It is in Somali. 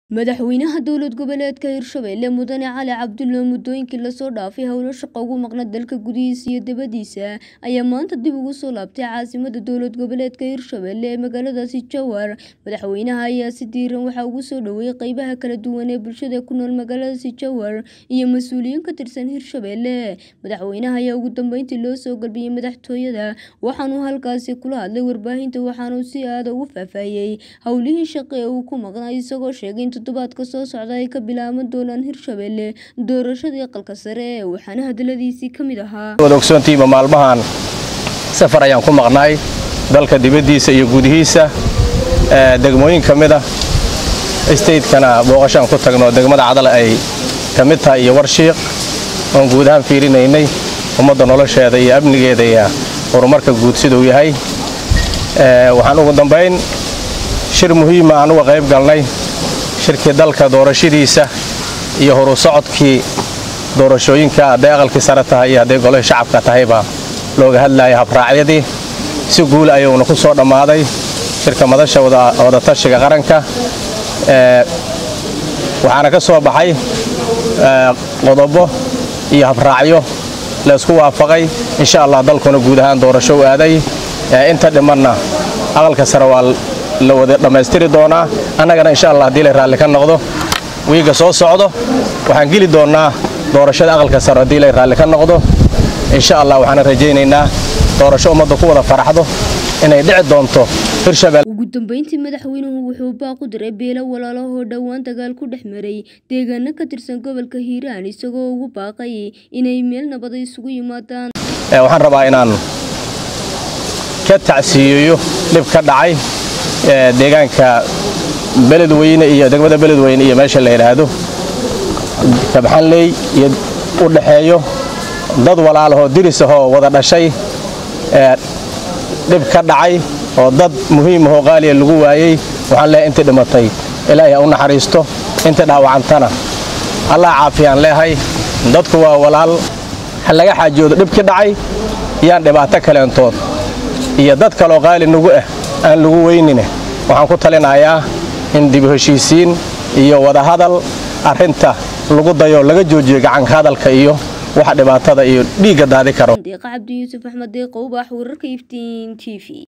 madaxweynaha dowlad goboleedka hirshabelle mudane cali cabdulle muddooyinkii lasoo dhaafay howlo shaqo ugu maqna dalka gudihiisa iyo dibadiisa ayaa maanta dib ugu soo laabtay caasimada dowlad goboleedka hirshabelle ee magaaladaasi jowhar madaxweynaha ayaa si diiran waxaa ugu soo dhoweeyey qeybaha kala duwan ee bulshada ku nool magaaladaasi jowhar iyo mas-uuliyiin ka tirsan hirshabelle madaxweynaha ayaa ugu dambeyntii loo soo galbiyey madaxtooyada waxaanuu halkaasi kula hadlay warbaahinta waxaanuu si aada ugu faahfaahiyey howlihii shaqo ee uu ku maqnaa isagoo sheegay in toddobaadka soo socda ay ka bilaaban doonaan hirshabelle doorashadii aqalka sare waxaana hadaladiisii ka mid ahaa wada ogsoontiiba maalmahan safar ayaan ku maqnaay dalka dibaddiisa iyo gudihiisa degmooyin ka mid ah stateskana booqashaan ku tagno degmada cadal ay ka mid tahay iyo warshiiq oon guud ahaan fiirinaynay ummadda nolosheeda iyo amnigeeda iyo horumarka guud siduu yahay waxaan ugu dambayn shir muhiima aan uga qayb galnay shirkii dalka doorashadiisa iyo horu socodkii doorashooyinka hadday aqalkii sare tahay iyo hadday golihii shacabka tahayba looga hadlayay habraacyadii si guul ayuuna ku soo dhammaaday shirka madasha wadatashiga qaranka waxaana ka soo baxay qodobo iyo habraacyo laysku waafaqay insha allah dalkuna guud ahaan doorasho u aaday inta dhimanna aqalka sare waa la wada dhammaystiri doonaa annagana insha allah haddii la raalli ka noqdo wiiga soo socdo waxaan geli doonnaa doorashada aqalka sare haddii la raalli ka noqdo insha allah waxaana rajaynaynaa doorasho ummadda ku wada faraxdo inay dhici doonto hirshabelle ugu dambeyntii madaxweynuhu wuxuu baaq u diray beelo walaalahoo dhowaan dagaal ku dhex maray deegaano ka tirsan gobolka hiiraan isagoo ugu baaqay inay meel nabada isugu yimaadaan waxaan rabaa inaan ka tacsiiyeeyo dhib ka dhacay deegaanka beledweyne iyo degmada beledweyne iyo meesha la yidhaahdo kabxanley iyo u dhaxeeyo dad walaalahoo diris ahoo wada dhashay dhib ka dhacay oo dad muhiim ahoo qaaliya lagu waayey waxaan leehay intii dhimatay ilaahay ha u naxariisto intii dhaawacantana allah caafiyaan leehay dadku waa walaal ha laga xaajoodo dhibkii dhacay yaan dhibaato kaleentood iyo dad kaloo qaali nagu ah aan lagu weynine waxaan ku talinayaa in dib heshiisiin iyo wadahadal arrinta lagu dayo laga joojiyo gacanka hadalka iyo waxa dhibaatada iyo dhiigga daadi karo deeqa cabdi yuusuf axmed deeqowbax wararka iftiin t v